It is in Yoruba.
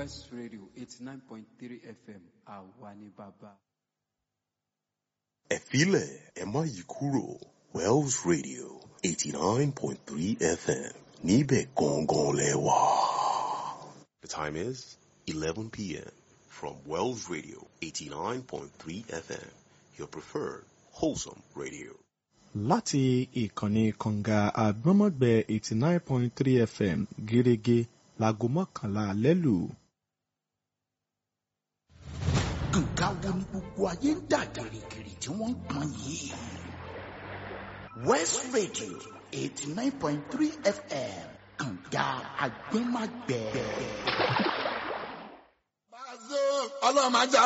West Radio eighty nine point three FM àwa ni bàbá. ẹ filẹ̀ ẹ má yí kúrò Wells Radio eighty nine point three FM níbẹ̀ gangan lẹ wà. The time is eleven p.m. from Wells Radio eighty nine point three FM your preferred wholesome radio. láti ìkànnì kànga àgbọ́mọ̀gbẹ́ eighty nine point three fm gẹ́gẹ́ láago mọ́kànlá alẹ́ lù. nǹkan wo ni gbogbo ayé ń dà gìrìgìrì tí wọ́n ń pọn yìí. west radio eighty nine point three fm kànga àgbẹ̀màgbẹ̀. ọlọ́run máa jà